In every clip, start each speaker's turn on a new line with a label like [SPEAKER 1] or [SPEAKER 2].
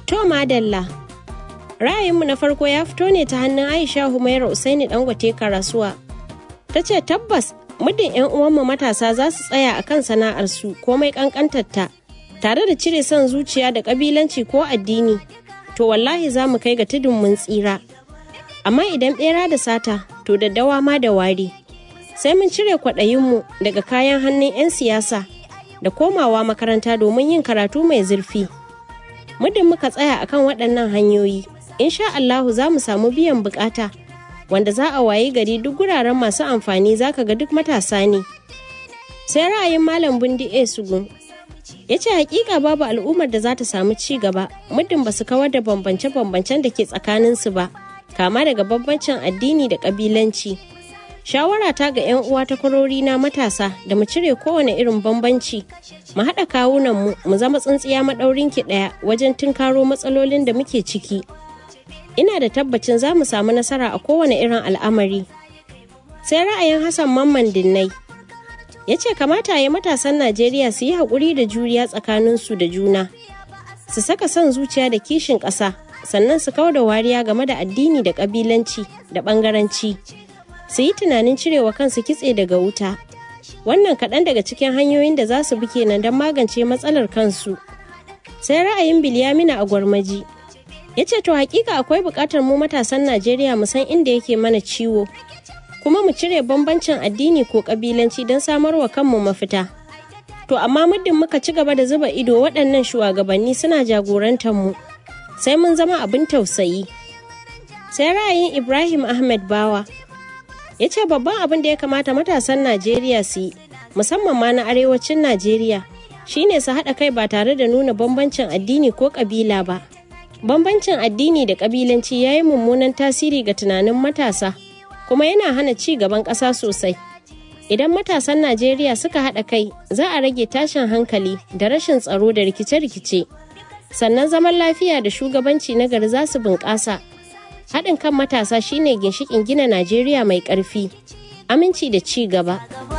[SPEAKER 1] To madalla. Ra'ayinmu na farko ya fito ne ta hannun Aisha Humaira Usaini Dangote Karasuwa. Ta ce tabbas muddin 'yan uwanmu matasa za su tsaya a kan sana'arsu komai kankantarta tare da cire son zuciya da kabilanci ko addini to wallahi za mu kai ga tudun mun tsira. Amma idan ɓera da sata to daddawa ma da wari. Sai mun cire kwaɗayinmu daga kayan hannun 'yan siyasa da komawa makaranta domin yin karatu mai zurfi. Muddin muka tsaya akan waɗannan hanyoyi, insha Allahu za mu samu biyan bukata wanda za a wayi gari duk guraren masu amfani zaka ga duk matasa ne. Sai ra'ayin Malam Bundi A. Sugun ya ce hakika babu al'ummar da za ta samu ci gaba muddin ba su kawar da bambance-bambancen da ke tsakaninsu ba, kama daga bambancin addini da ƙabilanci. Shawara ta ga 'yan uwa ta na matasa da mu cire kowane irin bambanci, mu haɗa kawunanmu mu zama tsintsiya maɗaurin ki ɗaya wajen tunkaro matsalolin da muke ciki. Ina da tabbacin za mu samu nasara a kowane irin al'amari. Sai ra'ayin Hassan Mamman Dinnai ya ce kamata ya matasan Najeriya su yi haƙuri da juriya tsakaninsu da juna, su saka son zuciya da kishin ƙasa, sannan su kau da wariya game da addini da ƙabilanci da ɓangaranci. su yi tunanin cirewa kansu kitse daga wuta wannan kaɗan daga cikin hanyoyin da za su bi kenan don magance matsalar kansu sai ra'ayin bilyamina a gwarmaji ya ce to hakika akwai buƙatar mu matasan najeriya mu san inda yake mana ciwo kuma mu cire bambancin addini ko ƙabilanci don samar wa kanmu mafita to amma muddin muka ci gaba da zuba ido waɗannan shugabanni suna jagorantar mu sai mun zama abin tausayi sai ra'ayin ibrahim ahmed bawa ya ce babban abin da ya kamata matasan najeriya su yi musamman ma na arewacin najeriya shine su haɗa kai ba tare da nuna bambancin addini ko ƙabila ba bambancin addini da ƙabilanci ya yi mummunan tasiri ga tunanin matasa kuma yana hana ci gaban ƙasa sosai idan matasan najeriya suka haɗa kai za a rage tashin hankali da rashin tsaro da rikice-rikice sannan zaman lafiya da shugabanci na gari za su bunƙasa haɗin kan matasa shine ginshikin gina Najeriya mai ƙarfi, aminci da ci gaba.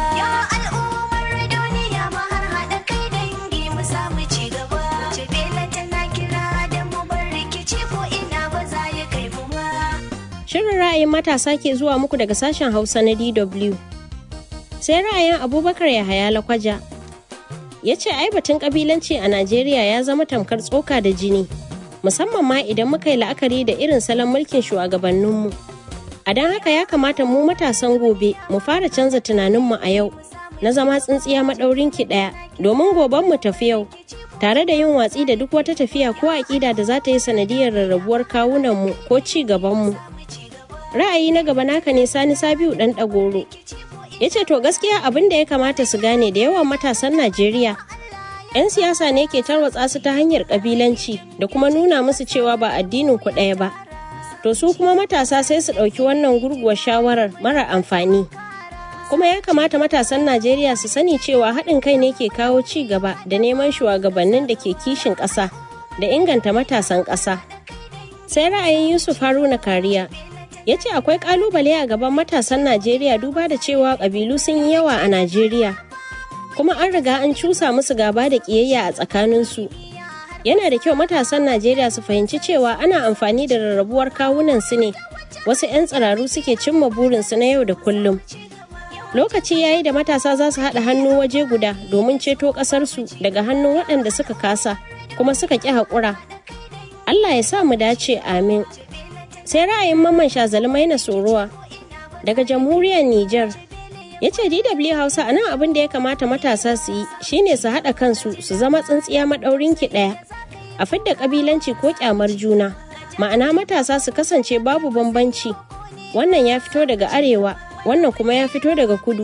[SPEAKER 1] Shirin ra'ayin matasa ke zuwa muku daga sashen Hausa na DW. Sai ra'ayin Abubakar Yahaya Lakwaja ya ce ai batun ƙabilanci a Najeriya ya zama tamkar tsoka da jini. musamman ma idan muka yi la'akari da irin salon mulkin shugabanninmu. A don haka ya kamata mu matasan gobe mu fara canza tunaninmu a yau na zama tsintsiya maɗaurin ki ɗaya domin goben mu tafi yau tare da yin watsi da duk wata tafiya ko aƙida da za ta yi sanadiyar rarrabuwar kawunanmu ko ci gabanmu. Ra'ayi na gaba naka ne Sani Sabiu ɗan ɗagoro. Ya ce to gaskiya abin da ya kamata su gane da yawan matasan Najeriya 'yan siyasa ne ke tarwatsa su ta hanyar kabilanci da kuma nuna musu cewa ba addinin ku ɗaya ba to su kuma matasa sai su ɗauki wannan gurguwar shawarar mara amfani kuma ya kamata matasan najeriya su sani cewa haɗin kai ne ke kawo ci gaba da neman shugabannin da ke kishin ƙasa da inganta matasan ƙasa sai ra'ayin yusuf haruna kariya ya ce akwai ƙalubale a gaban matasan najeriya duba da cewa ƙabilu sun yi yawa a najeriya kuma an riga an cusa musu gaba da ƙiyayya a tsakaninsu. Yana da kyau matasan Najeriya su fahimci cewa ana amfani da rarrabuwar kawunan su ne, wasu 'yan tsiraru suke cimma burinsu na yau da kullum. Lokaci yayi da matasa za su haɗa hannu waje guda domin ceto ƙasarsu daga hannun waɗanda suka kasa kuma suka ƙi haƙura. Allah ya sa mu dace amin. Sai ra'ayin mamman shazalmai na sorowa daga jamhuriyar Nijar ya ce dw hausa a nan abin da ya kamata matasa su yi shine su haɗa kansu su zama tsintsiya maɗaurin ki ɗaya a fidda ƙabilanci ko ƙyamar juna ma'ana matasa su kasance babu bambanci wannan ya fito daga arewa wannan kuma ya fito daga kudu